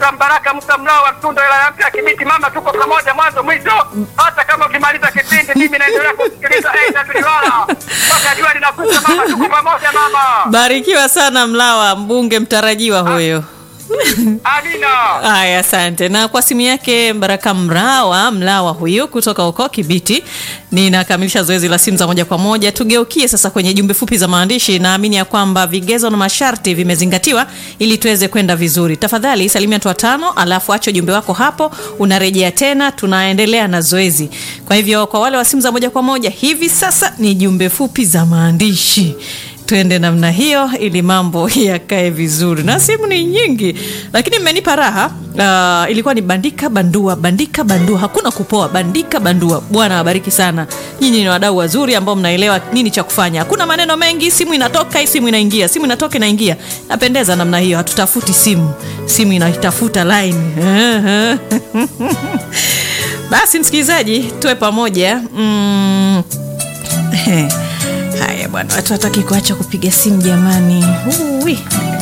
Musa Mbaraka, Musa Mlao wa Mtunda, wilaya mpya ya Kibiti. Mama, tuko pamoja mwanzo mwisho, hata kama ukimaliza kipindi, mimi naendelea kusikiliza aidha tuliwala mpaka jua linakuja. Mama, tuko pamoja mama. Barikiwa sana Mlawa, mbunge mtarajiwa huyo. Amina. Haya, asante. Na kwa simu yake Baraka Mrawa Mlawa huyu kutoka huko Kibiti, ninakamilisha zoezi la simu za moja kwa moja. Tugeukie sasa kwenye jumbe fupi za maandishi. Naamini ya kwamba vigezo na masharti vimezingatiwa ili tuweze kwenda vizuri. Tafadhali salimia watu watano, alafu acha ujumbe wako hapo, unarejea tena, tunaendelea na zoezi. Kwa hivyo kwa wale wa simu za moja kwa moja, hivi sasa ni jumbe fupi za maandishi tuende namna hiyo ili mambo yakae vizuri na simu ni nyingi lakini mmenipa raha uh, ilikuwa ni bandika bandua bandika bandua hakuna kupoa bandika bandua bwana awabariki sana nyinyi ni wadau wazuri ambao mnaelewa nini cha kufanya hakuna maneno mengi simu inatoka hii simu inaingia simu inatoka inaingia napendeza namna hiyo hatutafuti simu simu inaitafuta line basi msikilizaji tuwe pamoja mm. Haya bwana, watu hataki kuacha kupiga simu jamani. Uwi.